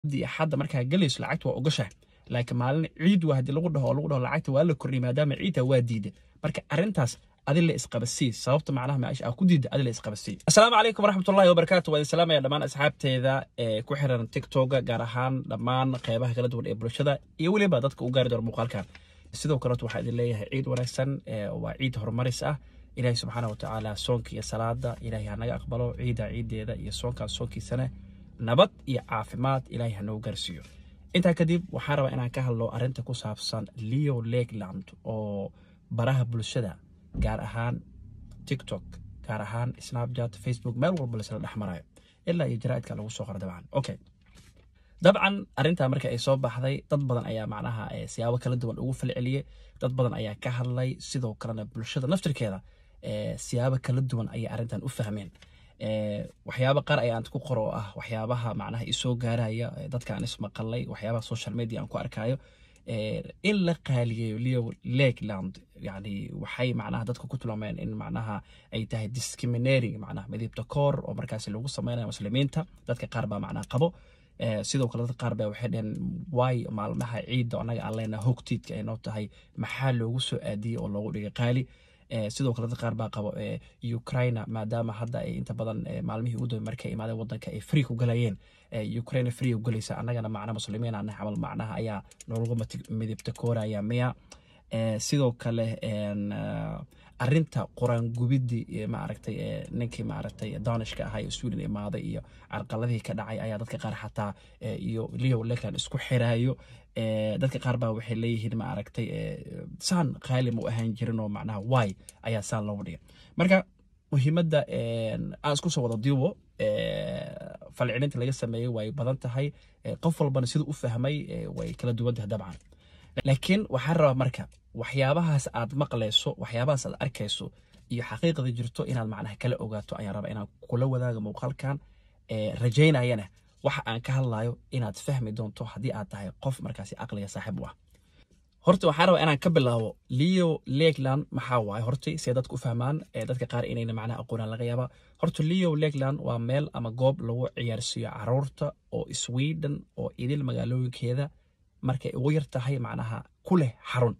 di axadda markaa gelayso lacagta waa ogashahay laakiin maalin ciid waa haddii lagu dhaho oo lagu dhaho lacagta waa la kordhiyay maadaama ciidta waa diiday marka arrintaas adi la isqabasii sababta macnaha meesha aa ku diida adi la isqabasii asalaamu calaykum waraxmatullahi wabarakaatu waa idin salaamaya dhammaan asxaabteeda ee ku xiran tiktoka gaar ahaan dhammaan qeybaha kala duwan ee bulshada iyo weliba dadka u gaari doona muuqaalkan sidoo kaleeto waxaa idin leeyahay ciid wanaagsan waa ciid horumaris ah ilaahay subxaana watacaala soonka iyo salaada ilaahay hanaga aqbalo ciida ciideeda iyo soonkaas soonkiisana nabad iyo caafimaad ilaahay hanogu gaarsiiyo intaa kadib waxaan rabaa inaan ka hadlo arrinta ku saabsan leo lakeland oo baraha bulshada gaar ahaan tiktok gaar ahaan snapchat facebook meel walba laisla dhex marayo ilaa iyo jaraa'idka lagu soo qoro dabcan okay dabcan arrintaa marka ay soo baxday dad badan ayaa macnaha siyaabo kala duwan ugu falceliyey dad badan ayaa ka hadlay sidoo kalena bulshada naftirkeeda siyaabo kala duwan ayay arrintan u fahmeen waxyaaba qaar ayaan ku qoro oo ah waxyaabaha macnaha isoo gaaraya dadka aan ismaqalay waxyaabaha social media aan ku arkayo in la qaaliyeeyo leo lakeland yani waxay macnaha dadka ku tilmaameen in macnaha ay tahay discriminating macnaha midibta koor oo markaasi lagu sameynayo muslimiinta dadka qaar baa macnaha qabo sidoo kale dadka qaar baa waxay dhaheen waay maalmaha ciidda annaga aan leenaha hogtiidka ay noo tahay maxaa loogu soo aadiyey oo loogu dhigay qaali sidoo kale dad qaar baa qabo ukraina maadaama hadda ay inta badan maalmihii u dambe markay imaadeen wadanka ay free ku galayeen ukraina free u galaysa annagana macna muslimiin aan camal macnaha ayaa noolagu midibta kooraya miya sidoo kale arinta quraan gubidii maaragtay ninkii maaragtay danishka ahaa ee sweden imaaday iyo carqaladihii ka dhacay ayaa dadka qaar xataa iyo leo lakeland isku xiraayo dadka qaar baa waxay leeyihiin maaragtay saan qaali ma u ahaan jirin oo macnaha waay ayaa saan loogu dhigay marka muhiimadda aan isku soo wada diibo falcilinta laga sameeyey way badan tahay qof walbana siduu u fahmay way kala duwan tahay dabcan laakiin waxaan rabaa marka waxyaabahaas aad maqlayso waxyaabahaas aad arkayso iyo xaqiiqda jirto inaad macnaha kala ogaato ayaan rabaa inaan kula wadaaga muuqaalkan rajaynayana waxa aan ka hadlayo inaad fahmi doonto haddii aad tahay qof markaasi aqliga saaxiib u ah horta waxaan rabaa inaan ka bilaabo leo lakeland maxaa waaye horta see dadka u fahmaan dadka qaar inayna macnaha aqoonaan laga yaaba horta leo lakeland waa meel ama goob lagu ciyaarsiiyo caruurta oo sweden oo idil magaalooyinkeeda markay ugu yar tahay macnaha ku leh xarun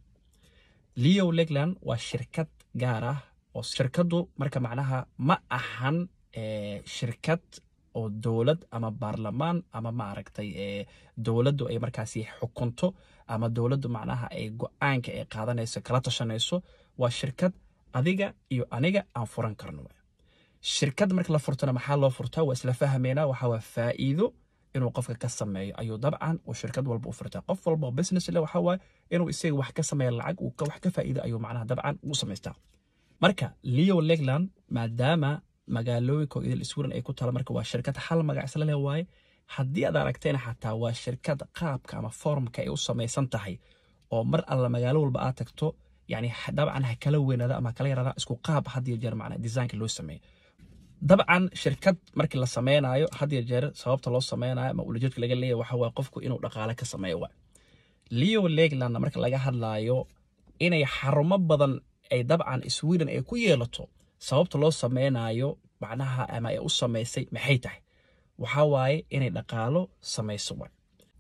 leo lakeland waa shirkad gaar ah oo shirkaddu marka macnaha ma ahan shirkad oo dowlad ama baarlamaan ama maaragtay dowladdu ay markaasi xukunto ama dowladdu macnaha ay go-aanka ay qaadanayso kala tashanayso waa shirkad adiga iyo aniga aan furan karno shirkad marka la furtana maxaa loo furtaa waa isla fahmaynaa waxaa waa faa'iido inuu qofka ka sameeyo ayuu dabcan uu shirkad walba u furtaa qof walba oo business le waxaa waaye inuu isaga wax ka sameeya lacag uu wax ka faa'iido ayuu macnaha dabcan u samaystaa marka leo lakeland maadaama magaalooyinka oo idil sweden ay ku taala marka waa shirkad hal magac isla leh waaye haddii aad aragtayna xataa waa shirkad qaabka ama formka ay u samaysan tahay oo mar alla magaalo walba aad tagto yani dabcan ha kala weynaada ama kala yaraada isku qaab hadiyo jeer macna desaynka loo sameeyo dabcan shirkad markii la sameynayo hadiyo jeer sababta loo sameynayo ama ulajeedka laga leeyahy waxa waa qofku inuu dhaqaale ka sameeyo waa leo lakeland marka laga hadlaayo inay xarumo badan ay dabcan sweden ay ku yeelato sababta loo sameynayo macnaha ama ay u samaysay maxay tahay waxaa waaye inay dhaqaalo samayso waay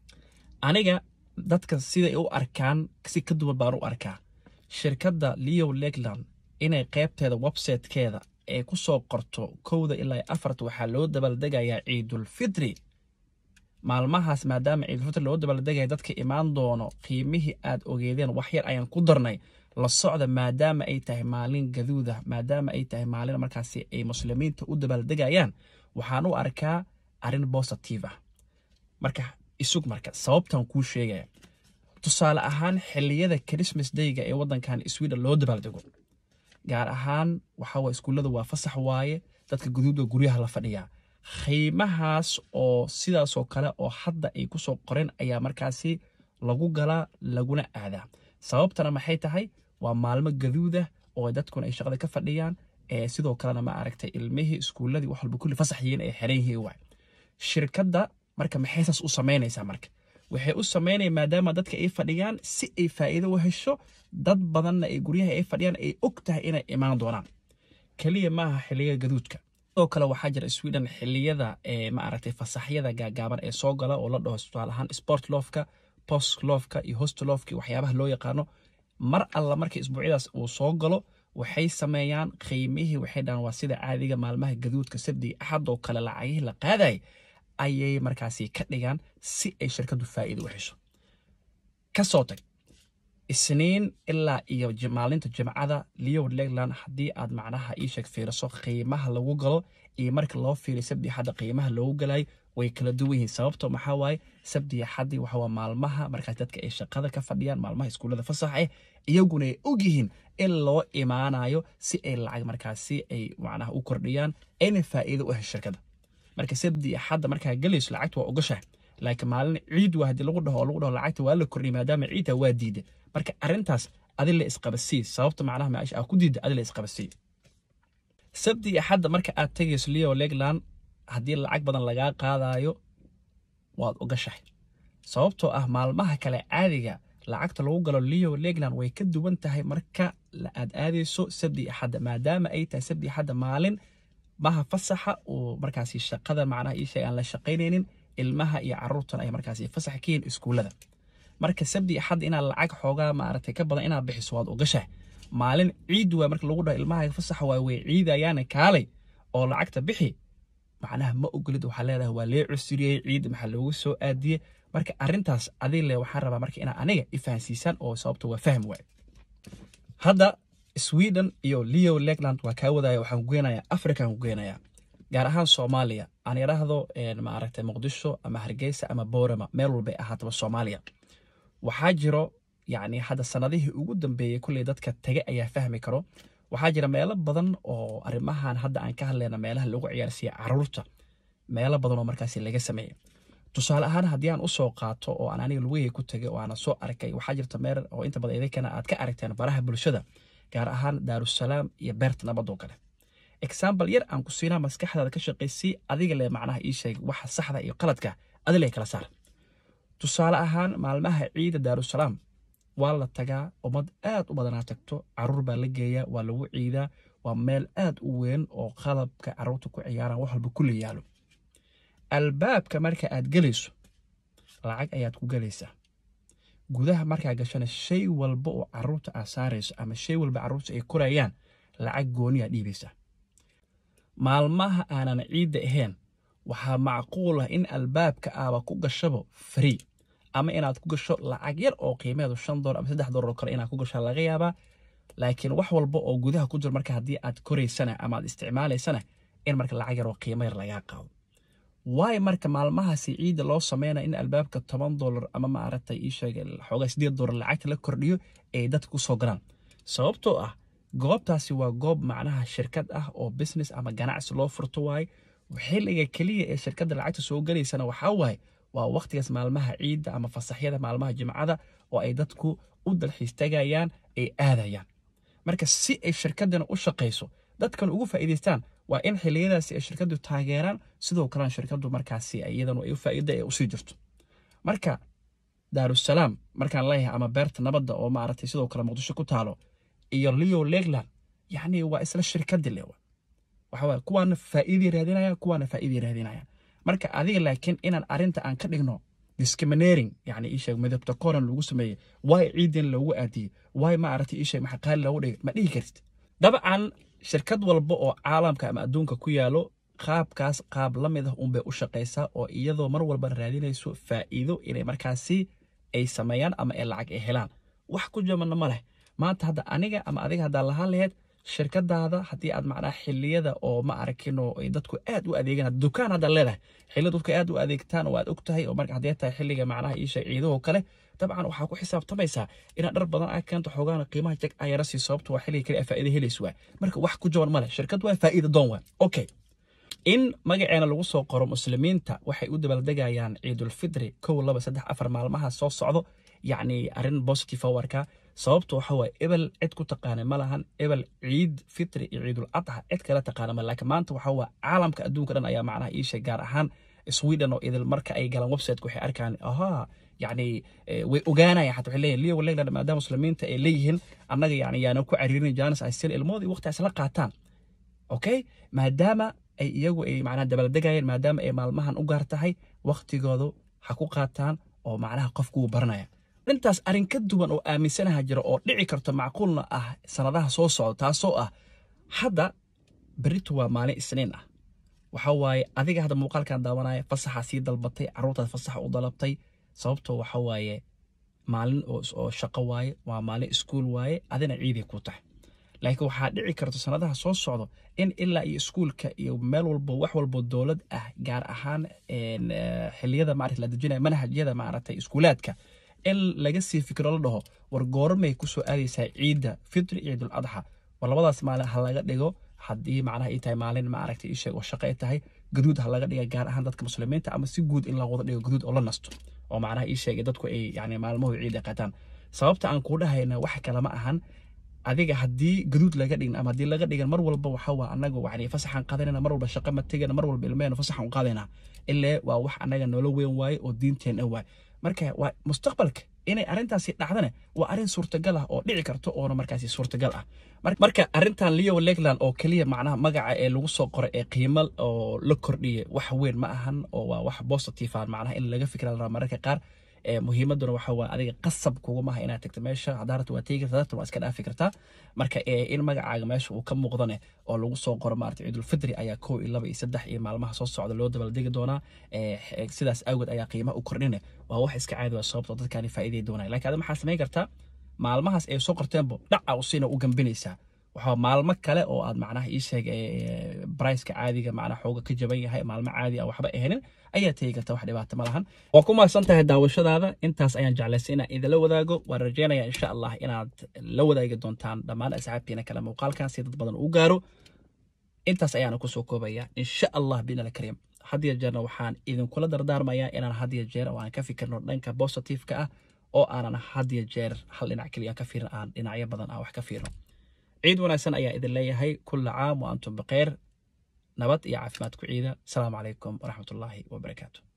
aniga dadka siday u arkaan si ka duwan baan u arkaa shirkadda leo lakeland inay qaybteeda websitekeeda ay ku soo qorto kowda ilaa afarta waxaa loo dabaaldegayaa ciidulfitri maalmahaas maadaama ciidulfitri loo dabaaldegaya dadka imaan doono qiimihii aad ogeedeen wax yar ayaan ku darnay la socda maadaama ay tahay maalin gaduuda maadaama ay tahay maalin markaasi ay muslimiinta u dabaaldegayaan waxaan u arkaa arrin bositive ah marka isug marka sababtan kuu sheegaya tusaale ahaan xilliyada christmas dayga ee wadankan sweden loo dabaaldego gaar ahaan waxawa iskuullada waa fasax waaye dadka guduuda guryaha la fadhiyaa qiimahaas oo sidaasoo kale oo hadda ay kusoo qoreen ayaa markaasi lagu galaa laguna aadaa sababtana maxay tahay waa maalmo gaduudah oo dadkuna ay shaqada ka fadhiyaan sidoo kalena ma aragtay ilmihii iskuulladii wax walba kulli fasax yihiin ay xeran yihiin waay shirkadda marka maxay saas u samaynaysaa marka waxay u samaynaya maadaama dadka ay fadhiyaan si ay faa'iido u hesho dad badanna ay guryaha ay fadhiyaan ay og tahay inay imaan doonaan keliya maaha xilliga gaduudka sidoo kale waxaa jira sweden xiliyada maaragtay fasaxyada gaagaaban ee soo gala oo la dhaho tusaale ahaan sport lofka post lofka iyo host lofka waxyaabaha loo yaqaano mar alla markii isbuucyadaas uu soo galo waxay sameeyaan qiimihii waxay dhahaan waa sida caadiga maalmaha gaduudka sabdi axad oo kale lacagihii la qaadayay ayay markaasi ka dhigaan si ay shirkaddu faa'iido u hesho kasoo tag isniin ilaa iyo maalinta jimcada leo legland haddii aad macnaha ii sheeg fiiriso qiimaha lagu galo iyo marka loo fiiriyo sabdi axadda qiimaha loogu galayo way kala duwan yihiin sababto maxaa waaye sabdi axaddi waxawaa maalmaha markaas dadka ay shaqada ka fadhiyaan maalmaha iskuullada fasax eh iyaguna ay og yihiin in loo imaanayo si ay lacag markaasi ay macnaha u kordhiyaan ayna faa'iido u hesho shirkadda marka sabdi axadda markaa gelayso lacagta waa ogashahay laakiin maalin ciid waa haddii lagu dhaho oo lagu dhaho lacagta waa la kordhiyay maadaama ciidta waa diida marka arrintaas adi la isqabasii sababta macnaha maasha aa ku diida adi la isqabasii sabdi axadda marka aad tegayso leo legland haddii lacag badan lagaa qaadayo waad ogashahay sababtoo ah maalmaha kale caadiga lacagta lagu galo leo legland way ka duwan tahay marka aad aadayso sabdi axadda maadaama ay tahay sabdi axadda maalin maha fasaxa uu markaasi shaqada macnaha ii sheeg aan la shaqaynaynin ilmaha iyo caruurtan ay markaasi fasax ka yihiin iskuullada marka sabdi axadda inaad lacag xoogaa maaragtay ka badan inaad bixiso waad ogashahay maalin ciid waa marka lagu dhaho ilmaha fasaxa waa way ciidayaana kaalay oo lacagta bixi macnaha ma ogolid waxaa leedahay waa lee cusuriyey ciid maxaa loogu soo aadiyey marka arrintaas adii le waxaan rabaa marka inaa aniga ifahansiisaan oo sababta waa fahm waaye hadda sweden iyo leo legland waa kaa wadaya waxaan kugeenayaa african kugeenayaa gaar ahaan soomaaliya aan idhaahdo maaragtay muqdisho ama hargeysa ama boorama meel walbay ahaataba soomaaliya waxaa jiro yacni hadda sanadihii ugu dambeeyey kulley dadka tege ayaa fahmi karo waxaa jira meelo badan oo arrimahan hadda aan ka hadlayna meelaha lagu ciyaarsiiya caruurta meelo badan oo markaasi laga sameeyey tusaale ahaan haddii aan usoo qaato oo aan aniga lugahey ku tegay oo aana soo arkay waxaa jirta meel oo inta badan idinkana aad ka aragteen baraha bulshada gaar ahaan daarusalaam iyo beerta nabadoo kale example yar aan ku siinaa maskaxdaada ka shaqaysii adiga le macnaha ii sheeg waxa saxda iyo qaladka adile kala saar tusaale ahaan maalmaha ciida daarusalaam waa la tagaa ummad aad u badanaa tagto caruur baa la geeyaa waa lagu ciidaa waa meel aad u weyn oo qalabka caruurta ku ciyaaraan wax walba kula yaalo albaabka marka aad gelayso lacag ayaad ku gelaysaa gudaha markaa gashana shay walba oo caruurta aad saarayso ama shay walba caruurta ay korayaan lacag gooniyaa dhiibaysaa maalmaha aanan ciidda ahayn waxaa macquul ah in albaabka aaba ku gashabo free ama inaad ku gasho lacag yar oo qiimeedu shan dolar ama saddex dolar oo kale inaad ku gasho laga yaabaa laakiin wax walba oo gudaha ku jiro marka haddii aad koraysana ama aad isticmaalaysana in marka lacag yar oo qiimo yar lagaa qaado waayo marka maalmahaasi ciidda loo sameynaya in albaabka toban dolar ama maaragtay ii sheegay xoogaa sideed dolar lacagta la kordhiyo ay dadka ku soo galaan sababtoo ah goobtaasi waa goob macnaha shirkad ah oo business ama ganacsi loo furto waaye xilliga keliya ee shirkadda lacagta soo gelaysana waxaa waaye waa wakhtigaas maalmaha ciidda ama fasaxyada maalmaha jimcada oo ay dadku u dalxiis tagayaan ay aadayaan marka si ay shirkaddana u shaqayso dadkan ugu faa'iidaystaan waa in xilliyadaasi ay shirkaddu taageeraan sidoo kalena shirkaddu markaasi iyadanu ay u faa'iida ee usii jirto marka daarusalaam markaan leeyahay ama beerta nabadda oo maaragtay sidoo kale muqdisho ku taalo iyo leo legland yacni waa isla shirkaddi le waxa waaye kuwaana faa'iidii raadinayaan kuwaana faa'iidii raadinayaan marka adiga laakiin inaan arrinta aan ka dhigno discriminating yani iisheeg midabta koran lagu sameeyey waay ciidan loogu aadiyey waay maaragtay iisheeg maxaa qaali loogu dhigay ma dhihi kartid dabcan shirkad walba oo caalamka ama adduunka ku yaalo qaabkaas qaab la mid ah unbay u shaqaysaa oo iyadoo mar walba raadinayso faa'iido inay markaasi ay sameeyaan ama ay lacag ay helaan wax ku jabanna ma leh maanta hadda aniga ama adiga haddaa lahaan laheyd shirkadaada haddii aad macnaha xiliyada oo ma arkin oo ay dadku aad u adeegaan dukaan haddaad leedahay xiliyada dadku aad u adeegtaan oo aad og tahay oo marka haddii tahay xilliga macnaha iisha ciidahoo kale dabcan waxaa ku xisaabtamaysaa inaad dhar badan aa keento xoogaana qiimaha jag aa yara sii sababto waa xilliga kale aa faa'iida helaysa waa marka wax ku jaban ma leh shirkad waa faa'iida doon waa okay in magaceena lagu soo qoro muslimiinta waxay u dabaaldegayaan ciidulfitri kow laba saddex afar maalmaha soo socdo yacni arrin positive warka sababtu waxa waaye ebel cid ku taqaana ma lahan ebel ciid fitri iyo ciidul adxa cid kale taqaana ma laakiin maanta waxa waa caalamka adduunka dhan ayaa macnaha iisha gaar ahaan sweden oo idil marka ay galaan websiteka waxay arkaan ahaa yacni way ogaanayaan xataa waxay leeyihin leo legland maadaama muslimiinta ay leeyihiin annaga yacni yaana ku cariirin jaanis ay sil ilmoodii waqti isla qaataan okay maadaama ay iyagu ay macnaha dabaaldegayeen maadaama ay maalmahan u gaar tahay waktigoodu ha ku qaataan oo macnaha qofku wuu baranaya dhintaas arrin ka duwan oo aaminsanaha jira oo dhici karto macquulna ah sanadaha soo socda taasoo ah hadda beritu waa maalin isniin ah waxa waaye adiga hadda muuqaalkan daawanaya fasaxa sii dalbatay carruurtaad fasaxa u dalabtay sababtoo waxa waaye maalin oo shaqo waaye waa maalin iskuul waaye adina ciiday ku tahay laakiin waxaa dhici karto sanadaha soo socdo in ilaa iyo iskuulka iyo meel walbo wax walbo dowlad ah gaar ahaan xiliyada maarata la dejinaya manhajyada maaragtay iskuulaadka in laga sii fikiro la dhaho war goormay kusoo aadaysaa ciidda fitri iyo ciidul adxa war labadaas maalin ha laga dhigo haddii macnaha ay tahay maalin maaragtay isheeg oo shaqo ay tahay gaduud ha laga dhiga gaar ahaan dadka muslimiinta ama si guud in la wada dhigo gaduud oo la nasto oo macnaha ii sheegay dadku ay yani maalmahu ciid ay qaataan sababta aan kuu dhahayna wax kale ma ahan adiga haddii gaduud laga dhigin ama haddii laga dhigan mar walba waxa waa anaga yani fasaxan qaadanayna mar walba shaqo ma tegana mar walba ilmahena fasaxan u qaadayna illee waa wax anaga noola weyn waaye oo diinteena waaye marka waa mustaqbalka inay arrintaasi dhacdana waa arrin suurtagal ah oo dhici karto oona markaasi suurtagal ah marka arrintan leo legland oo keliya macnaha magaca ee lagu soo qoray ee qiimo oo la kordhiyay wax weyn ma ahan oo waa wax positive ah macnaha in laga fikra la mararka qaar muhiimaduna waxa waa adiga qasab kuguma aha inaad tagto meesha hadaarta waa tegi kartaa dartan waa iska dhaafi kartaa marka in magacaaga meesha uu ka muuqdane oo lagu soo qoro maarata ciidulfitri ayaa kow iyo laba iyo saddex iyo maalmaha soo socda loo dabaaldegi doonaa sidaas awgeed ayaa qiimaha u kordhine waa wax iska caadi waa sababtoo dadkaani faa'iiday doonaya lakin ada maxaa samayn kartaa maalmahaas ay soo qorteenbo dhaca usina u gambinaysaa waxaa maalmo kale oo aad macnaha ii sheeg briceka caadiga macnaha xooga ka jaban yahay maalmo caadi ah waxba ahanin ayaa tegi karta wax dhibaato ma lahan waa ku mahadsan tahay daawashadaada intaas ayaan jeclaystay inaan idinla wadaago waan rajeynaya insha allah inaad la wadaagi doontaan dhammaan asxaabtiina kale muuqaalkan si dad badan u gaaro intaas ayaana kusoo koobaya insha allah binal kariim had iyo jeerna waxaan idinkula dardaarmayaa inaan had iyo jeer oo aan ka fikirno dhanka positiveka ah oo aanan had iyo jeer hal dhinac keliya ka fiirin aan dhinacyo badan aan wax ka fiirno ciid wanaagsan ayaa idin leeyahay kulla caam wa antum bikeyr nabad iyo caafimaad ku ciida asalaamu calaykum waraxmatullaahi wabarakaatu